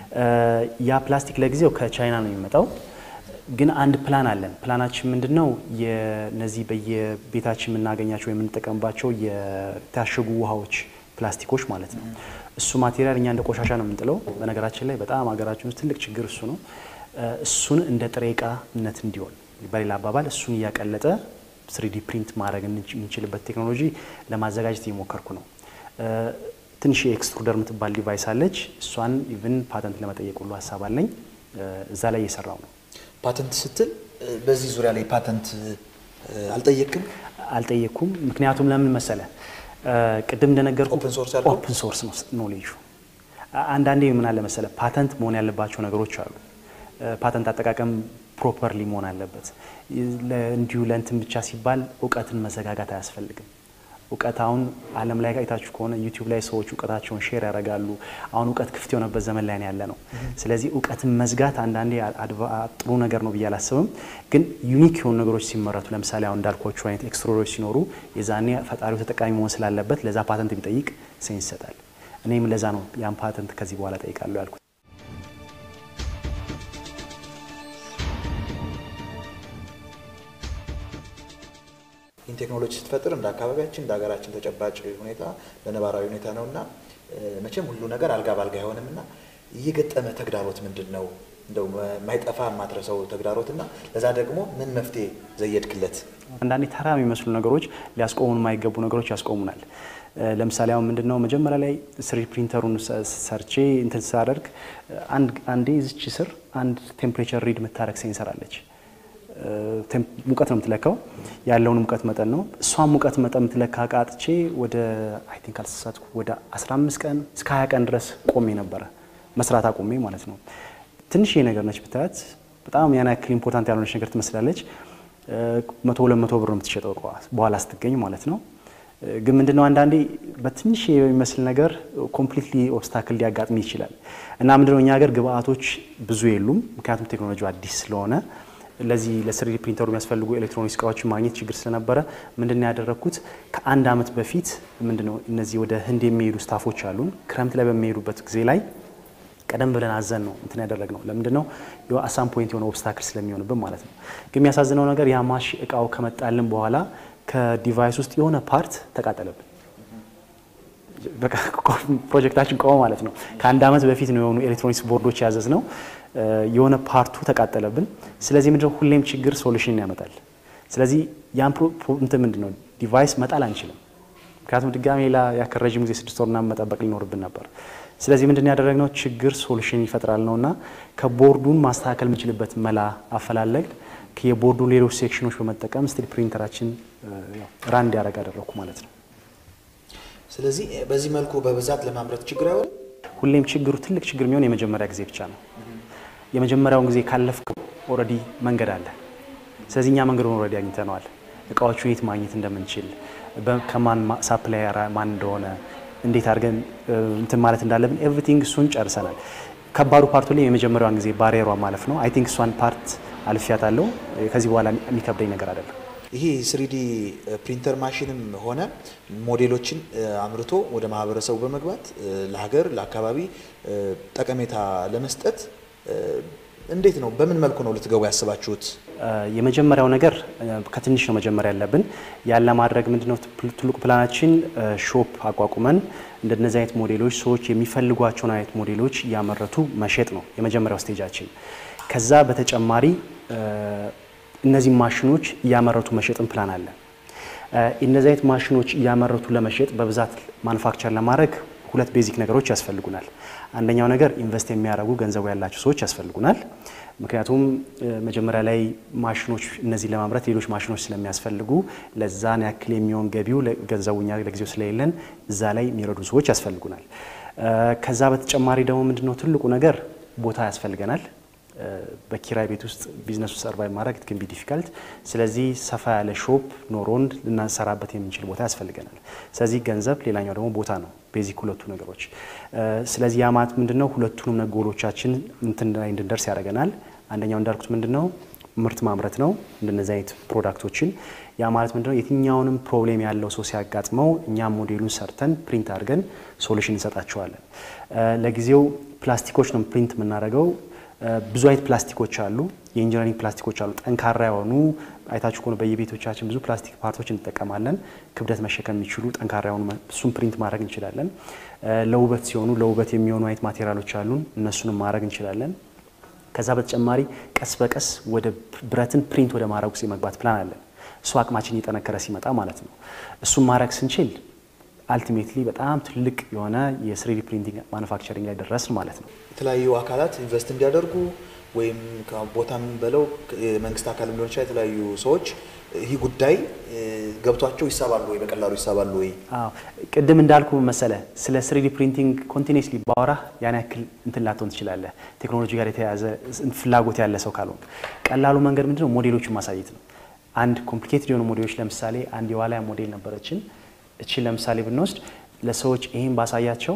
ያ ፕላስቲክ ለጊዜው ከቻይና ነው የሚመጣው። ግን አንድ ፕላን አለን። ፕላናችን ምንድን ነው? የነዚህ በየቤታችን የምናገኛቸው የምንጠቀምባቸው የታሸጉ ውሃዎች ፕላስቲኮች ማለት ነው። እሱ ማቴሪያል እኛ እንደ ቆሻሻ ነው የምንጥለው። በነገራችን ላይ በጣም ሀገራችን ውስጥ ትልቅ ችግር እሱ ነው። እሱን እንደ ጥሬ እቃነት እንዲሆን በሌላ አባባል እሱን እያቀለጠ ስሪዲ ፕሪንት ማድረግ የምንችልበት ቴክኖሎጂ ለማዘጋጀት እየሞከርኩ ነው። ትንሽ የኤክስትሩደር የምትባል ዲቫይስ አለች። እሷን ኢቭን ፓተንት ለመጠየቅ ሁሉ ሀሳብ አለኝ። እዛ ላይ እየሰራው ነው። ፓተንት ስትል በዚህ ዙሪያ ላይ ፓተንት አልጠየቅም? አልጠየቅኩም። ምክንያቱም ለምን መሰለ ቅድም እንደነገርኩ ኦፕን ሶርስ ያልከው? ኦፕን ሶርስ ነው ኖሌጁ። አንዳንዴ ምን አለ መሰለ ፓተንት መሆን ያለባቸው ነገሮች አሉ። ፓተንት አጠቃቀም ፕሮፐርሊ መሆን አለበት። እንዲሁ ለእንትን ብቻ ሲባል እውቀትን መዘጋጋት አያስፈልግም። እውቀት አሁን ዓለም ላይ አይታችሁ ከሆነ ዩቲዩብ ላይ ሰዎች እውቀታቸውን ሼር ያደርጋሉ። አሁን እውቀት ክፍት የሆነበት ዘመን ላይ ያለ ነው። ስለዚህ እውቀትን መዝጋት አንዳንዴ ጥሩ ነገር ነው ብዬ አላስብም። ግን ዩኒክ የሆኑ ነገሮች ሲመረቱ ለምሳሌ አሁን እንዳልኳቸው አይነት ኤክስትሮዶች ሲኖሩ የዛኔ ፈጣሪው ተጠቃሚ መሆን ስላለበት ለዛ ፓተንት ቢጠይቅ ሴንስ ይሰጣል። እኔም ለዛ ነው ያን ፓተንት ከዚህ በኋላ ጠይቃለሁ ያልኩት። ይህን ቴክኖሎጂ ስትፈጥር እንደ አካባቢያችን እንደ ሀገራችን ተጨባጭ ሁኔታ ለነባራዊ ሁኔታ ነው እና መቼም ሁሉ ነገር አልጋ ባልጋ አይሆንም እና እየገጠመ ተግዳሮት ምንድን ነው? እንደው ማይጠፋ የማትረሰው ተግዳሮት እና ለዛ ደግሞ ምን መፍትሄ ዘየድክለት? አንዳንዴ ተራ የሚመስሉ ነገሮች ሊያስቆሙን የማይገቡ ነገሮች ያስቆሙናል። ለምሳሌ አሁን ምንድን ነው መጀመሪያ ላይ ስሪ ፕሪንተሩን ሰርቼ እንትን ሳደርግ አንዴ ዝች ስር አንድ ቴምፕሬቸር ሪድ የምታደረግ ሴንሰር አለች። ሙቀት ነው የምትለካው፣ ያለውን ሙቀት መጠን ነው። እሷን ሙቀት መጠን የምትለካ እቃ አጥቼ ወደ አይ ቲንክ አልተሳሳትኩ ወደ 15 ቀን እስከ 20 ቀን ድረስ ቆሜ ነበረ መስራት አቆሜ ማለት ነው። ትንሽ ነገር ነች ብታያት፣ በጣም ያን ያክል ኢምፖርታንት ያልሆነች ነገር ትመስላለች። መቶ ሁለት መቶ ብር ነው የምትሸጠው በኋላ ስትገኝ ማለት ነው። ግን ምንድነው አንዳንዴ በትንሽ የሚመስል ነገር ኮምፕሊትሊ ኦብስታክል ሊያጋጥም ይችላል እና ምንድነው እኛ ሀገር ግብአቶች ብዙ የሉም፣ ምክንያቱም ቴክኖሎጂ አዲስ ስለሆነ ለዚህ ለስሪዲ ፕሪንተሩ የሚያስፈልጉ ኤሌክትሮኒክስ እቃዎችን ማግኘት ችግር ስለነበረ ምንድነው ያደረግኩት ከአንድ ዓመት በፊት ምንድነው እነዚህ ወደ ህንድ የሚሄዱ ስታፎች አሉን ክረምት ላይ በሚሄዱበት ጊዜ ላይ ቀደም ብለን አዘን ነው እንትን ያደረግ ነው። ለምንድን ነው አሳም ፖይንት የሆነ ኦብስታክል ስለሚሆንብን ማለት ነው። ግን የሚያሳዝነው ነገር የማሽ እቃው ከመጣልን በኋላ ከዲቫይስ ውስጥ የሆነ ፓርት ተቃጠለብን። በቃ ፕሮጀክታችን ቆመ ማለት ነው። ከአንድ ዓመት በፊት ነው የሆኑ ኤሌክትሮኒክስ ቦርዶች ያዘዝ ነው የሆነ ፓርቱ ተቃጠለብን። ስለዚህ ምንድነው ሁሌም ችግር ሶሉሽን ያመጣል። ስለዚህ ያን እንትን ምንድነው ዲቫይስ መጣል አንችልም። ምክንያቱም ድጋሜ ሌላ ያክል ረዥም ጊዜ ስድስት ወርና መጠበቅ ሊኖርብን ነበር። ስለዚህ ምንድን ያደረግነው ችግር ሶሉሽን ይፈጥራል ነውና ከቦርዱን ማስተካከል የምንችልበት መላ አፈላለግ የቦርዱ ሌሎች ሴክሽኖች በመጠቀም ስቲል ፕሪንተራችን ራን እንዲያደርግ አደረግኩ ማለት ነው። ስለዚህ በዚህ መልኩ በብዛት ለማምረት ችግር አይሆንም። ሁሌም ችግሩ ትልቅ ችግር የሚሆን የመጀመሪያ ጊዜ ብቻ ነው። የመጀመሪያውን ጊዜ ካለፍከው ኦልሬዲ መንገድ አለ። ስለዚህ እኛ መንገዱን ኦልሬዲ አግኝተነዋል። እቃዎቹ የት ማግኘት እንደምንችል ከማን ሳፕላየር ማን እንደሆነ እንዴት አድርገን እንትን ማለት እንዳለብን ኤቭሪቲንግ እሱን ጨርሰናል። ከባዱ ፓርቱ ላይ የመጀመሪያዋን ጊዜ ባሪየሯ ማለፍ ነው። አይ ቲንክ እሷን ፓርት አልፊያታለሁ። ከዚህ በኋላ የሚከብደኝ ነገር አይደለም። ይሄ ስሪዲ ፕሪንተር ማሽንም ሆነ ሞዴሎችን አምርቶ ወደ ማህበረሰቡ በመግባት ለሀገር ለአካባቢ ጠቀሜታ ለመስጠት እንዴት ነው? በምን መልኩ ነው ልትገቡ ያስባችሁት? የመጀመሪያው ነገር ከትንሽ ነው መጀመሪያ ያለብን። ያን ለማድረግ ምንድነው ትልቁ ፕላናችን ሾፕ አቋቁመን እንደነዚህ አይነት ሞዴሎች ሰዎች የሚፈልጓቸውን አይነት ሞዴሎች እያመረቱ መሸጥ ነው የመጀመሪያው ስቴጃችን። ከዛ በተጨማሪ እነዚህ ማሽኖች እያመረቱ መሸጥን ፕላን አለ። እነዚህ አይነት ማሽኖች እያመረቱ ለመሸጥ በብዛት ማኑፋክቸር ለማድረግ ሁለት ቤዚክ ነገሮች ያስፈልጉናል። አንደኛው ነገር ኢንቨስት የሚያደርጉ ገንዘቡ ያላቸው ሰዎች ያስፈልጉናል። ምክንያቱም መጀመሪያ ላይ ማሽኖች እነዚህ ለማምረት ሌሎች ማሽኖች ስለሚያስፈልጉ ለዛን ያክል የሚሆን ገቢው ገንዘቡ እኛ ለጊዜው ስለሌለን እዛ ላይ የሚረዱ ሰዎች ያስፈልጉናል። ከዛ በተጨማሪ ደግሞ ምንድነው ትልቁ ነገር ቦታ ያስፈልገናል። በኪራይ ቤት ውስጥ ቢዝነሱ ሰርቫይቭ ማድረግ ግን ቢ ዲፊካልት። ስለዚህ ሰፋ ያለ ሾፕ ኖሮን ልናሰራበት የምንችል ቦታ ያስፈልገናል። ስለዚህ ገንዘብ፣ ሌላኛው ደግሞ ቦታ ነው። ቤዚክ ሁለቱ ነገሮች። ስለዚህ ያ ማለት ምንድነው ሁለቱንም ጎሎቻችን እንትን ላይ እንድንደርስ ያደርገናል። አንደኛው እንዳልኩት ምንድነው ምርት ማምረት ነው፣ እንደነዚህ አይነት ፕሮዳክቶችን። ያ ማለት ምንድነው የትኛውንም ፕሮብሌም ያለው ሰው ሲያጋጥመው እኛም ሞዴሉን ሰርተን ፕሪንት አድርገን ሶሉሽን እንሰጣቸዋለን። ለጊዜው ፕላስቲኮች ነው ፕሪንት የምናደርገው። ብዙ አይነት ፕላስቲኮች አሉ። የኢንጂነሪንግ ፕላስቲኮች አሉ፣ ጠንካራ የሆኑ አይታችሁ ከሆነ በየቤቶቻችን ብዙ ፕላስቲክ ፓርቶች እንጠቀማለን። ክብደት መሸከም የሚችሉ ጠንካራ የሆኑ እሱም ፕሪንት ማድረግ እንችላለን። ለውበት ሲሆኑ ለውበት የሚሆኑ አይነት ማቴሪያሎች አሉን፣ እነሱንም ማድረግ እንችላለን። ከዛ በተጨማሪ ቀስ በቀስ ወደ ብረትን ፕሪንት ወደ ማድረግ ውስጥ የመግባት ፕላን አለን። እሱ አቅማችን እየጠነከረ ሲመጣ ማለት ነው። እሱም ማድረግ ስንችል አልቲሜትሊ በጣም ትልቅ የሆነ የስሪዲ ፕሪንቲንግ ማኑፋክቸሪንግ ላይ ደረስን ማለት ነው። የተለያዩ አካላት ኢንቨስት እንዲያደርጉ ወይም ቦታም በለው የመንግስት አካል ሊሆን ይችላል። የተለያዩ ሰዎች ይህ ጉዳይ ገብቷቸው ይሳባሉ ወይ በቀላሉ ይሳባሉ ወይ? አዎ ቅድም እንዳልኩ መሰለ ስለ ስሪዲ ፕሪንቲንግ ኮንቲኒስሊ ባወራ ያን ያክል እንትን ላትሆን ትችላለህ። ቴክኖሎጂ ጋር የተያያዘ ፍላጎት ያለ ሰው ካልሆን ቀላሉ መንገድ ምንድነው ሞዴሎችን ማሳየት ነው። አንድ ኮምፕሊኬትድ የሆኑ ሞዴሎች ለምሳሌ አንድ የዋልያ ሞዴል ነበረችን። እችን ለምሳሌ ብንወስድ ለሰዎች ይሄን ባሳያቸው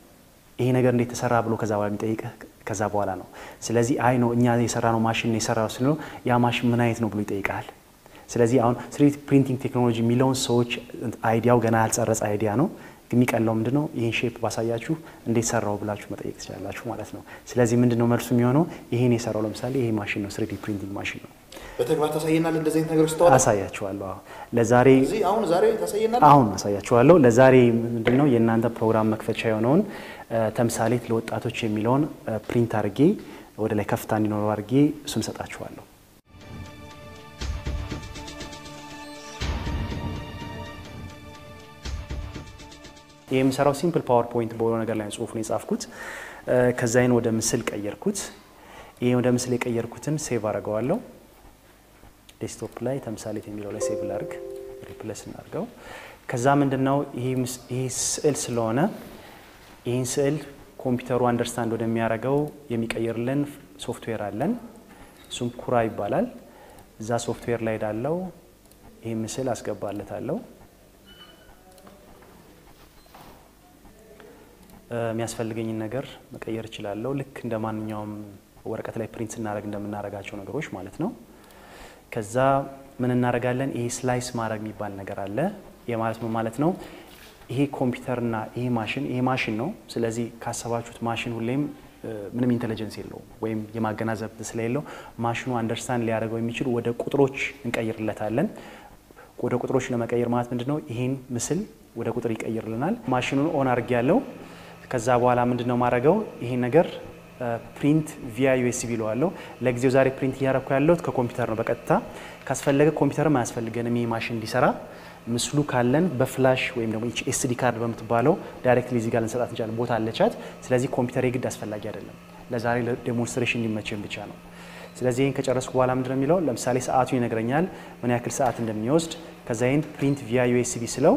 ይሄ ነገር እንዴት ተሰራ ብሎ ከዛ በኋላ የሚጠይቅህ ከዛ በኋላ ነው። ስለዚህ አይ ነው እኛ የሰራ ነው ማሽን የሰራ ስንለው ያ ማሽን ምን አይነት ነው ብሎ ይጠይቃል። ስለዚህ አሁን ስሪዲ ፕሪንቲንግ ቴክኖሎጂ የሚለውን ሰዎች አይዲያው ገና ያልጸረጸ አይዲያ ነው። የሚቀለው ምንድን ነው ይህን ሼፕ ባሳያችሁ እንዴት ሰራው ብላችሁ መጠየቅ ትችላላችሁ ማለት ነው። ስለዚህ ምንድን ነው መልሱ የሚሆነው ይሄን የሰራው ለምሳሌ ይሄ ማሽን ነው፣ ስሪዲ ፕሪንቲንግ ማሽን ነው። በተግባር ታሳየናል። እንደዚህ አይነት ነገሮች ስተዋል አሳያችኋለሁ። አዎ ለዛሬ እዚህ አሁን ዛሬ ታሳየናል። አሁን አሳያችኋለሁ። ለዛሬ ምንድን ነው የእናንተ ፕሮግራም መክፈቻ የሆነውን ተምሳሌት ለወጣቶች የሚለውን ፕሪንት አድርጌ ወደ ላይ ከፍታ እንዲኖረው አድርጌ እሱን ሰጣችኋለሁ። ይህ የምሰራው ሲምፕል ፓወር ፖይንት በሆነ ነገር ላይ ጽሁፍ ነው የጻፍኩት። ከዛይን ወደ ምስል ቀየርኩት። ይህ ወደ ምስል የቀየርኩትን ሴቭ አደርገዋለሁ። ዴስክቶፕ ላይ ተምሳሌት የሚለው ላይ ሴቭ ላርግ፣ ሪፕለስ እናድርገው። ከዛ ምንድነው ይሄ ስዕል ስለሆነ ይህን ስዕል ኮምፒውተሩ አንደርስታንድ ወደሚያደርገው የሚቀይርልን ሶፍትዌር አለን። እሱም ኩራ ይባላል። እዛ ሶፍትዌር ላይ ዳለው ይህ ምስል አስገባለታለሁ። የሚያስፈልገኝን ነገር መቀየር እችላለሁ። ልክ እንደ ማንኛውም ወረቀት ላይ ፕሪንት ስናደርግ እንደምናደርጋቸው ነገሮች ማለት ነው። ከዛ ምን እናደርጋለን? ይሄ ስላይስ ማድረግ የሚባል ነገር አለ። ይህ ማለት ምን ማለት ነው? ይሄ ኮምፒውተርና ይሄ ማሽን ይሄ ማሽን ነው። ስለዚህ ካሰባችሁት ማሽን ሁሌም ምንም ኢንቴሊጀንስ የለውም ወይም የማገናዘብ ስለሌለው ማሽኑ አንደርስታንድ ሊያደርገው የሚችል ወደ ቁጥሮች እንቀይርለታለን። ወደ ቁጥሮች ለመቀየር ማለት ምንድን ነው? ይህን ምስል ወደ ቁጥር ይቀይርልናል። ማሽኑን ኦን አድርጌ ያለው ከዛ በኋላ ምንድን ነው ማድረገው ይሄን ነገር ፕሪንት ቪያ ዩኤስቢ ለዋለሁ። ለጊዜው ዛሬ ፕሪንት እያረኩ ያለሁት ከኮምፒውተር ነው በቀጥታ ካስፈለገ ኮምፒውተርም አያስፈልገንም ይህ ማሽን እንዲሰራ ምስሉ ካለን በፍላሽ ወይም ደግሞ ኤስዲ ካርድ በምትባለው ዳይሬክትሊ እዚህ ጋር ልንሰጣት እንችላለን። ቦታ አለቻት። ስለዚህ ኮምፒውተር የግድ አስፈላጊ አይደለም። ለዛሬ ለዴሞንስትሬሽን እንዲመቸን ብቻ ነው። ስለዚህ ይህን ከጨረስኩ በኋላ ምንድነው የሚለው ለምሳሌ ሰዓቱ ይነግረኛል፣ ምን ያክል ሰዓት እንደሚወስድ። ከዛ ይህን ፕሪንት ቪያ ዩኤስቢ ስለው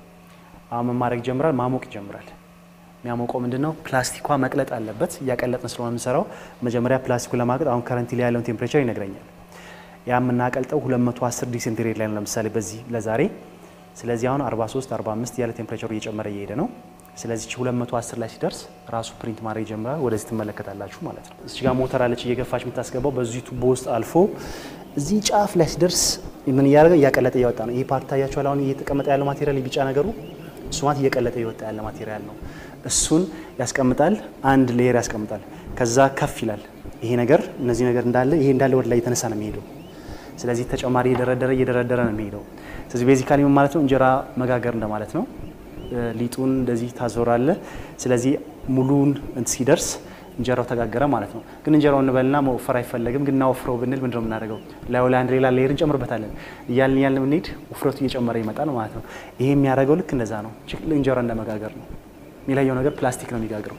አሁን ምን ማድረግ ይጀምራል? ማሞቅ ይጀምራል። የሚያሞቀው ምንድን ነው? ፕላስቲኳ መቅለጥ አለበት። እያቀለጥን ስለሆነ የምንሰራው መጀመሪያ ፕላስቲኩ ለማቅለጥ አሁን ከረንቲ ላይ ያለውን ቴምፕሬቸር ይነግረኛል። ያ የምናቀልጠው 210 ዲግሪ ሴንቲግሬድ ላይ ነው ለምሳሌ በዚህ ለዛሬ ስለዚህ አሁን 43 45 ያለ ቴምፕሬቸሩ እየጨመረ እየሄደ ነው። ስለዚህ 210 ላይ ሲደርስ ራሱ ፕሪንት ማድረግ ይጀምራል። ወደዚህ ትመለከታላችሁ ማለት ነው። እዚህ ጋር ሞተር አለች እየገፋች የምታስገባው በዚህ ቱቦ ውስጥ አልፎ እዚህ ጫፍ ላይ ሲደርስ ምን እያደረገ እያቀለጠ እያወጣ ነው። ይህ ፓርት ታያችኋል። አሁን እየተቀመጠ ያለው ማቴሪያል ቢጫ ነገሩ እሱ ማለት እየቀለጠ እየወጣ ያለ ማቴሪያል ነው። እሱን ያስቀምጣል፣ አንድ ሌየር ያስቀምጣል። ከዛ ከፍ ይላል ይሄ ነገር እነዚህ ነገር እንዳለ ይሄ እንዳለ ወደ ላይ የተነሳ ነው የሚሄደው። ስለዚህ ተጨማሪ እየደረደረ እየደረደረ ነው የሚሄደው። ስለዚህ ቤዚካሊ ምን ማለት ነው? እንጀራ መጋገር እንደማለት ነው። ሊጡን እንደዚህ ታዞራለ። ስለዚህ ሙሉን እንት ሲደርስ እንጀራው ተጋገረ ማለት ነው። ግን እንጀራው እንበልና መወፈር አይፈለግም። ግን እናወፍረው ብንል ምንድነው የምናደርገው? ላዩ ላይ አንድ ሌላ ሌየር እንጨምርበታለን። እያልን እያልን ብንሄድ ውፍረቱ እየጨመረ ይመጣል ማለት ነው። ይሄ የሚያደርገው ልክ እንደዛ ነው። እንጀራ እንደመጋገር ነው። የሚለየው ነገር ፕላስቲክ ነው የሚጋግረው።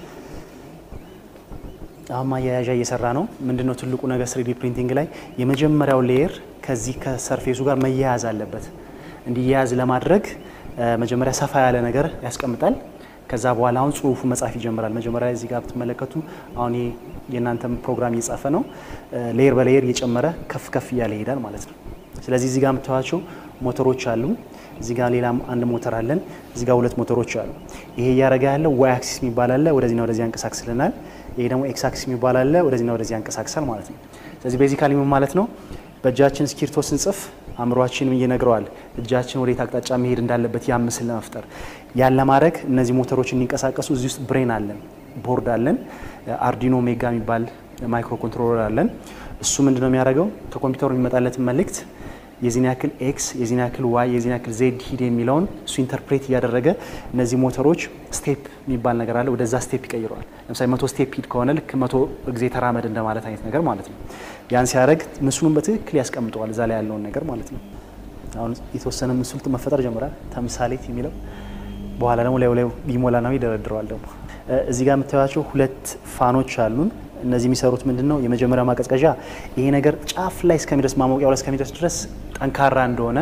አሁን ማያያዣ እየሰራ ነው። ምንድነው ትልቁ ነገር ስሪዲ ፕሪንቲንግ ላይ የመጀመሪያው ሌየር ከዚህ ከሰርፌሱ ጋር መያያዝ አለበት። እንዲያያዝ ለማድረግ መጀመሪያ ሰፋ ያለ ነገር ያስቀምጣል። ከዛ በኋላ አሁን ጽሁፉ መጻፍ ይጀምራል። መጀመሪያ እዚህ ጋር ብትመለከቱ አሁን የእናንተም ፕሮግራም እየጻፈ ነው። ሌየር በሌየር እየጨመረ ከፍ ከፍ እያለ ይሄዳል ማለት ነው። ስለዚህ እዚህ ጋር የምታዩቸው ሞተሮች አሉ። እዚህ ጋር ሌላም አንድ ሞተር አለን። እዚህ ጋር ሁለት ሞተሮች አሉ። ይሄ እያደረገ ያለው ዋይ አክሲስ የሚባል አለ፣ ወደዚህና ወደዚህ ያንቀሳቅስልናል። ይሄ ደግሞ ኤክስ አክሲስ የሚባል አለ፣ ወደዚህና ወደዚህ ያንቀሳቅሳል ማለት ነው። ስለዚህ ቤዚካሊ ምን ማለት ነው? በእጃችን እስክሪብቶ ስንጽፍ አእምሯችን ይነግረዋል እጃችን ወዴት አቅጣጫ መሄድ እንዳለበት ያ ምስል ለመፍጠር ያን ለማድረግ እነዚህ ሞተሮች እንዲንቀሳቀሱ እዚህ ውስጥ ብሬን አለን፣ ቦርድ አለን፣ አርዲኖ ሜጋ የሚባል ማይክሮ ኮንትሮለር አለን። እሱ ምንድነው የሚያደርገው ከኮምፒውተሩ የሚመጣለትን መልእክት የዚህን ያክል ኤክስ የዚህን ያክል ዋይ የዚህን ያክል ዜድ ሂድ የሚለውን እሱ ኢንተርፕሬት እያደረገ እነዚህ ሞተሮች ስቴፕ የሚባል ነገር አለ፣ ወደዛ ስቴፕ ይቀይረዋል። ለምሳሌ መቶ ስቴፕ ሂድ ከሆነ ልክ መቶ ጊዜ ተራመድ እንደማለት አይነት ነገር ማለት ነው። ያን ሲያደርግ ምስሉን በትክክል ያስቀምጠዋል፣ እዛ ላይ ያለውን ነገር ማለት ነው። አሁን የተወሰነ ምስሉ መፈጠር ጀምራል፣ ተምሳሌት የሚለው በኋላ ደግሞ ላዩ ላይ ሊሞላ ነው ይደረድረዋል። ደግሞ እዚህ ጋር የምታዩቸው ሁለት ፋኖች አሉን። እነዚህ የሚሰሩት ምንድን ነው? የመጀመሪያው ማቀዝቀዣ ይሄ ነገር ጫፍ ላይ እስከሚደርስ ማሞቂያው ላይ እስከሚደርስ ድረስ ጠንካራ እንደሆነ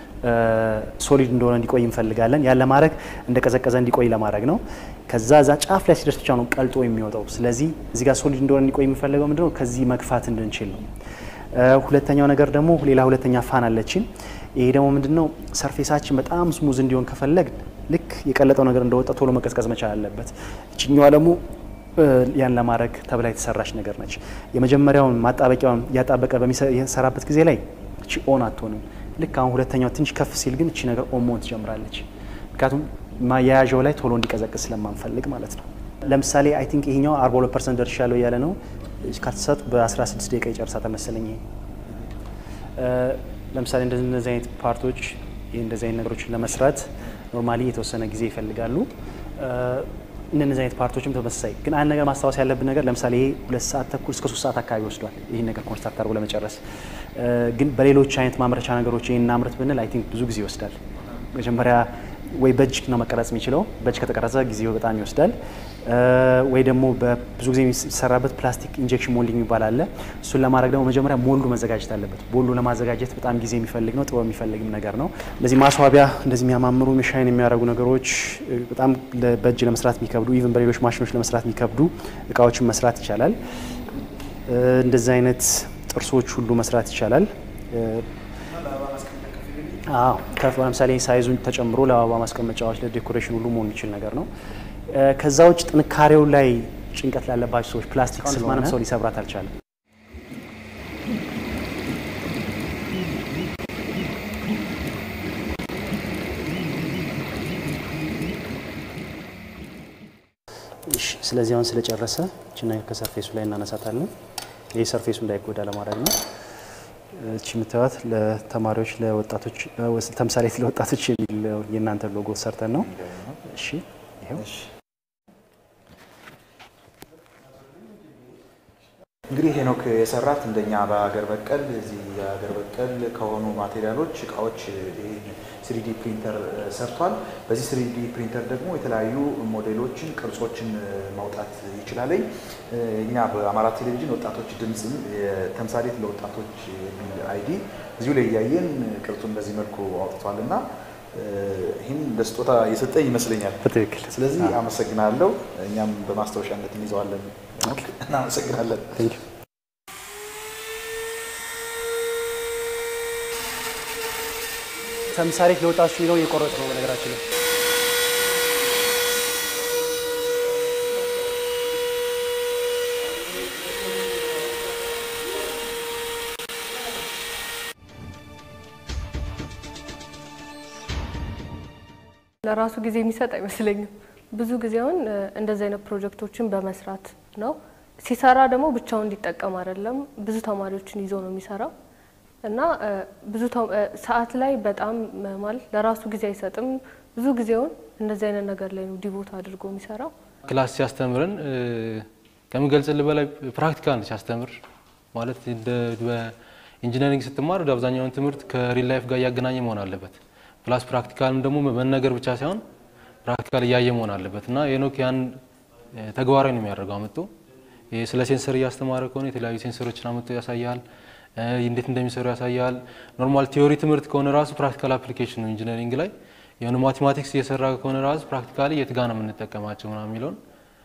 ሶሊድ እንደሆነ እንዲቆይ እንፈልጋለን። ያን ለማድረግ እንደቀዘቀዘ እንዲቆይ ለማድረግ ነው። ከዛ እዛ ጫፍ ላይ ሲደርስ ብቻ ነው ቀልጦ የሚወጣው። ስለዚህ እዚህ ጋር ሶሊድ እንደሆነ እንዲቆይ የሚፈልገው ምንድነው? ከዚህ መግፋት እንድንችል ነው። ሁለተኛው ነገር ደግሞ ሌላ ሁለተኛ ፋን አለችን። ይሄ ደግሞ ምንድነው? ሰርፌሳችን በጣም ስሙዝ እንዲሆን ከፈለግ ልክ የቀለጠው ነገር እንደወጣ ቶሎ መቀዝቀዝ መቻል አለበት። እችኛዋ ደግሞ ያን ለማድረግ ተብላ የተሰራች ነገር ነች። የመጀመሪያውን ማጣበቂያውን እያጣበቀ በሚሰራበት ጊዜ ላይ እቺ ኦን አትሆንም። ልክ አሁን ሁለተኛው ትንሽ ከፍ ሲል ግን እቺ ነገር ኦን መሆን ትጀምራለች። ምክንያቱም ማያያዣው ላይ ቶሎ እንዲቀዘቅዝ ስለማንፈልግ ማለት ነው። ለምሳሌ አይ ቲንክ ይሄኛው 42 ፐርሰንት ደርሻለሁ እያለ ነው። ካልተሳቱ በ16 ደቂቃ ይጨርሳታል መሰለኝ። ይሄ ለምሳሌ እንደዚህ አይነት ፓርቶች እንደዚህ አይነት ነገሮችን ለመስራት ኖርማሊ የተወሰነ ጊዜ ይፈልጋሉ። እነዚህ አይነት ፓርቶችም ተመሳሳይ ግን አንድ ነገር ማስታወስ ያለብን ነገር ለምሳሌ ይሄ ሁለት ሰዓት ተኩል እስከ ሶስት ሰዓት አካባቢ ወስዷል ይህን ነገር ኮንስትራክት አድርጎ ለመጨረስ። ግን በሌሎች አይነት ማምረቻ ነገሮች ይህን እናምርት ብንል አይ ቲንክ ብዙ ጊዜ ይወስዳል። መጀመሪያ ወይ በእጅ ነው መቀረጽ የሚችለው። በእጅ ከተቀረጸ ጊዜው በጣም ይወስዳል። ወይ ደግሞ ብዙ ጊዜ የሚሰራበት ፕላስቲክ ኢንጀክሽን ሞልዲንግ የሚባል አለ። እሱን ለማድረግ ደግሞ መጀመሪያ ሞልዱ መዘጋጀት አለበት። ሞልዱ ለማዘጋጀት በጣም ጊዜ የሚፈልግ ነው፣ ጥበብ የሚፈልግም ነገር ነው። እንደዚህ ማስዋቢያ፣ እንደዚህ የሚያማምሩ ሻይን የሚያደርጉ ነገሮች በጣም በእጅ ለመስራት የሚከብዱ ኢቭን በሌሎች ማሽኖች ለመስራት የሚከብዱ እቃዎችን መስራት ይቻላል። እንደዚህ አይነት ጥርሶች ሁሉ መስራት ይቻላል። ከፍ ለምሳሌ ሳይዙን ተጨምሮ ለአበባ ማስቀመጫዎች ለዴኮሬሽን ሁሉ መሆን የሚችል ነገር ነው። ከዛ ውጭ ጥንካሬው ላይ ጭንቀት ላለባቸው ሰዎች ፕላስቲክ ስለሆነ ሰው ሊሰብራት አልቻለም። ስለዚህ አሁን ስለጨረሰ እችና ከሰርፌሱ ላይ እናነሳታለን። ይህ ሰርፌሱ እንዳይጎዳ ለማድረግ ነው። እቺ የምታዩት ለተማሪዎች ለወጣቶች ተምሳሌት ለወጣቶች የሚል የእናንተ ሎጎ ሰርተን ነው። እሺ ይኸው እንግዲህ ሄኖክ የሰራት እንደኛ በሀገር በቀል እዚህ የሀገር በቀል ከሆኑ ማቴሪያሎች እቃዎች ስሪዲ ፕሪንተር ሰርቷል። በዚህ ስሪዲ ፕሪንተር ደግሞ የተለያዩ ሞዴሎችን፣ ቅርጾችን ማውጣት ይችላለኝ። እኛ በአማራ ቴሌቪዥን ወጣቶች ድምፅም ተምሳሌት ለወጣቶች የሚል አይዲ እዚሁ ላይ እያየን ቅርጹን በዚህ መልኩ አውጥቷል እና ይህን ለስጦታ የሰጠኝ ይመስለኛል። በትክክል ስለዚህ አመሰግናለሁ። እኛም በማስታወሻነት እንይዘዋለን። እናመሰግናለን። ተምሳሌት ለወጣቶች የሚለውን እየቆረጥ ነው በነገራችን ላይ ለራሱ ጊዜ የሚሰጥ አይመስለኝም። ብዙ ጊዜ አሁን እንደዚህ አይነት ፕሮጀክቶችን በመስራት ነው። ሲሰራ ደግሞ ብቻውን እንዲጠቀም አይደለም፣ ብዙ ተማሪዎችን ይዞ ነው የሚሰራው እና ብዙ ሰዓት ላይ በጣም ማለት ለራሱ ጊዜ አይሰጥም። ብዙ ጊዜውን እንደዚህ አይነት ነገር ላይ ነው ዲቮት አድርጎ የሚሰራው። ክላስ ሲያስተምረን ከምገልጽልህ በላይ ፕራክቲካል ሲያስተምር ማለት በኢንጂነሪንግ ስትማር ወደ አብዛኛውን ትምህርት ከሪል ላይፍ ጋር እያገናኘ መሆን አለበት። ፕላስ ፕራክቲካልም ደግሞ መነገር ብቻ ሳይሆን ፕራክቲካል እያየ መሆን አለበት እና ሄኖክ ያን ተግባራዊ ነው የሚያደርገው አመጡ ስለ ሴንሰር እያስተማረ ከሆነ የተለያዩ ሴንሰሮችን አመጡ ያሳያል። እንዴት እንደሚሰሩ ያሳያል። ኖርማል ቲዮሪ ትምህርት ከሆነ ራሱ ፕራክቲካል አፕሊኬሽን ነው ኢንጂነሪንግ ላይ የሆነ ማቴማቲክስ እየሰራ ከሆነ ራሱ ፕራክቲካሊ የት ጋ ነው የምንጠቀማቸው ምናምን የሚለውን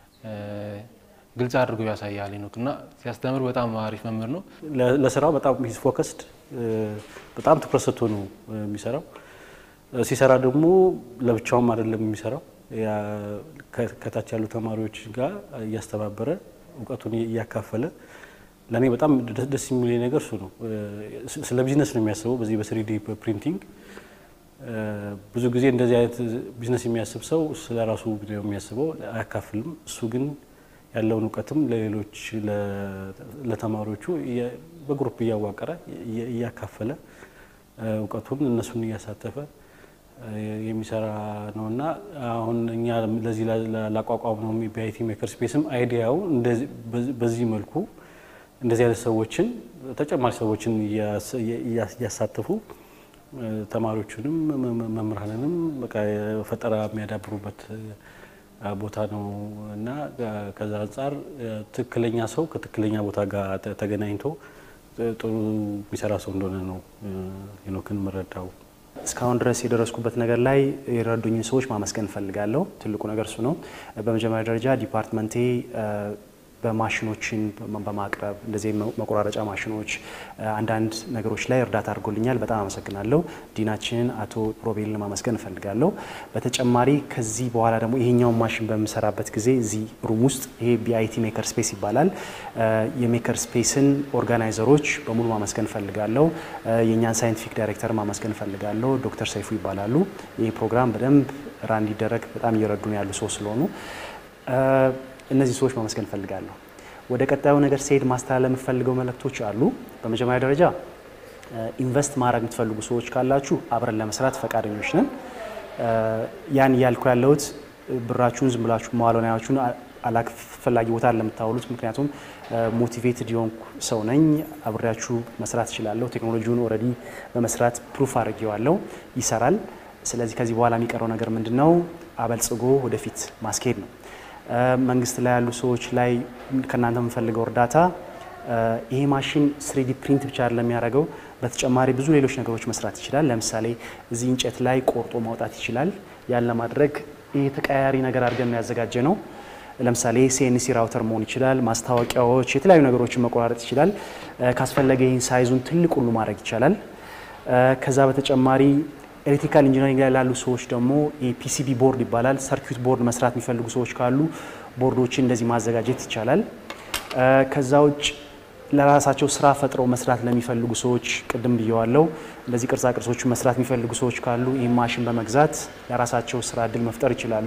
ግልጽ አድርጎ ያሳያል ሄኖክ እና ሲያስተምር በጣም አሪፍ መምህር ነው። ለስራው በጣም ሂዝ ፎከስድ በጣም ትኩረት ሰጥቶ ነው የሚሰራው። ሲሰራ ደግሞ ለብቻውም አይደለም የሚሰራው ከታች ያሉ ተማሪዎች ጋር እያስተባበረ እውቀቱን እያካፈለ ለእኔ በጣም ደስ የሚል ነገር እሱ ነው። ስለ ቢዝነስ ነው የሚያስበው በዚህ በስሪዲ ፕሪንቲንግ። ብዙ ጊዜ እንደዚህ አይነት ቢዝነስ የሚያስብ ሰው ስለ ራሱ ነው የሚያስበው፣ አያካፍልም። እሱ ግን ያለውን እውቀትም ለሌሎች ለተማሪዎቹ በግሩፕ እያዋቀረ እያካፈለ እውቀቱን እነሱን እያሳተፈ የሚሰራ ነው እና አሁን እኛ ለዚህ ላቋቋም ነው ቢአይቲ ሜከር ስፔስም አይዲያው በዚህ መልኩ እንደዚህ አይነት ሰዎችን ተጨማሪ ሰዎችን እያሳተፉ ተማሪዎቹንም መምህራንንም በቃ ፈጠራ የሚያዳብሩበት ቦታ ነው እና ከዛ አንጻር ትክክለኛ ሰው ከትክክለኛ ቦታ ጋር ተገናኝቶ ጥሩ የሚሰራ ሰው እንደሆነ ነው ሄኖክን የምረዳው። እስካሁን ድረስ የደረስኩበት ነገር ላይ የረዱኝን ሰዎች ማመስገን እፈልጋለሁ። ትልቁ ነገር እሱ ነው። በመጀመሪያ ደረጃ ዲፓርትመንቴ በማሽኖችን በማቅረብ እንደዚህ መቆራረጫ ማሽኖች፣ አንዳንድ ነገሮች ላይ እርዳታ አድርጎልኛል። በጣም አመሰግናለሁ። ዲናችንን አቶ ሮቤልን ማመስገን እፈልጋለሁ። በተጨማሪ ከዚህ በኋላ ደግሞ ይሄኛውን ማሽን በምሰራበት ጊዜ እዚህ ሩም ውስጥ ይሄ ቢአይቲ ሜከር ስፔስ ይባላል። የሜከር ስፔስን ኦርጋናይዘሮች በሙሉ ማመስገን እፈልጋለሁ። የእኛን ሳይንቲፊክ ዳይሬክተር ማመስገን እፈልጋለሁ። ዶክተር ሰይፉ ይባላሉ። ይህ ፕሮግራም በደንብ ራ እንዲደረግ በጣም እየረዱን ያሉ ሰው ስለሆኑ እነዚህ ሰዎች ማመስገን እፈልጋለሁ። ወደ ቀጣዩ ነገር ሲሄድ ማስተላለፍ የምፈልገው መልእክቶች አሉ። በመጀመሪያ ደረጃ ኢንቨስት ማድረግ የምትፈልጉ ሰዎች ካላችሁ አብረን ለመስራት ፈቃደኞች ነን። ያን እያልኩ ያለሁት ብራችሁን ዝም ብላችሁ መዋሎናያችሁን አላስፈላጊ ቦታ ለምታውሉት፣ ምክንያቱም ሞቲቬትድ የሆንኩ ሰው ነኝ። አብሬያችሁ መስራት እችላለሁ። ቴክኖሎጂውን ኦልሬዲ በመስራት ፕሩፍ አድርጌዋለሁ፣ ይሰራል። ስለዚህ ከዚህ በኋላ የሚቀረው ነገር ምንድን ነው? አበልጽጎ ወደፊት ማስኬድ ነው። መንግስት ላይ ያሉ ሰዎች ላይ ከእናንተ የምፈልገው እርዳታ ይሄ ማሽን ስሪዲ ፕሪንት ብቻ አይደለም የሚያደርገው፣ በተጨማሪ ብዙ ሌሎች ነገሮች መስራት ይችላል። ለምሳሌ እዚህ እንጨት ላይ ቆርጦ ማውጣት ይችላል። ያን ለማድረግ ይህ ተቀያያሪ ነገር አድርገን ያዘጋጀ ነው። ለምሳሌ ሲኤንሲ ራውተር መሆን ይችላል። ማስታወቂያዎች፣ የተለያዩ ነገሮችን መቆራረጥ ይችላል። ካስፈለገ ይህን ሳይዙን ትልቅ ሁሉ ማድረግ ይቻላል። ከዛ በተጨማሪ ኤሌክትሪካል ኢንጂነሪንግ ላይ ላሉ ሰዎች ደግሞ የፒሲቢ ቦርድ ይባላል። ሰርኪዩት ቦርድ መስራት የሚፈልጉ ሰዎች ካሉ ቦርዶችን እንደዚህ ማዘጋጀት ይቻላል። ከዛ ውጭ ለራሳቸው ስራ ፈጥረው መስራት ለሚፈልጉ ሰዎች ቅድም ብየዋለው። እንደዚህ ቅርጻ ቅርጾችን መስራት የሚፈልጉ ሰዎች ካሉ ይህ ማሽን በመግዛት ለራሳቸው ስራ እድል መፍጠር ይችላሉ።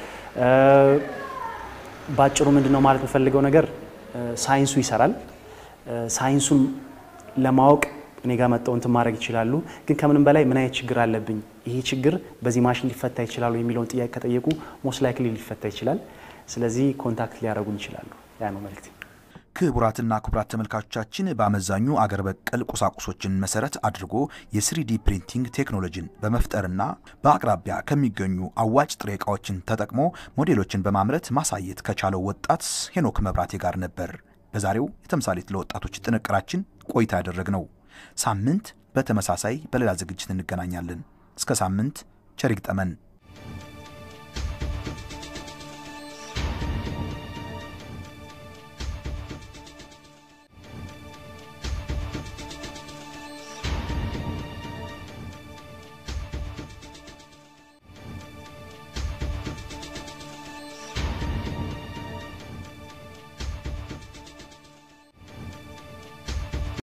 በአጭሩ ምንድን ነው ማለት የምፈልገው ነገር ሳይንሱ ይሰራል። ሳይንሱን ለማወቅ እኔ ጋር መጠው እንትን ማድረግ ይችላሉ። ግን ከምንም በላይ ምን አይነት ችግር አለብኝ፣ ይሄ ችግር በዚህ ማሽን ሊፈታ ይችላሉ የሚለውን ጥያቄ ከጠየቁ ሞስት ላይክሊ ሊፈታ ይችላል። ስለዚህ ኮንታክት ሊያደርጉን ይችላሉ። ያ ነው መልእክቴ። ክቡራትና ክቡራት ተመልካቾቻችን በአመዛኙ አገር በቀል ቁሳቁሶችን መሰረት አድርጎ የስሪዲ ፕሪንቲንግ ቴክኖሎጂን በመፍጠርና በአቅራቢያ ከሚገኙ አዋጭ ጥሬ ዕቃዎችን ተጠቅሞ ሞዴሎችን በማምረት ማሳየት ከቻለው ወጣት ሄኖክ መብራቴ ጋር ነበር በዛሬው የተምሳሌት ለወጣቶች ጥንቅራችን ቆይታ ያደረግነው። ሳምንት በተመሳሳይ በሌላ ዝግጅት እንገናኛለን። እስከ ሳምንት ቸር ይግጠመን።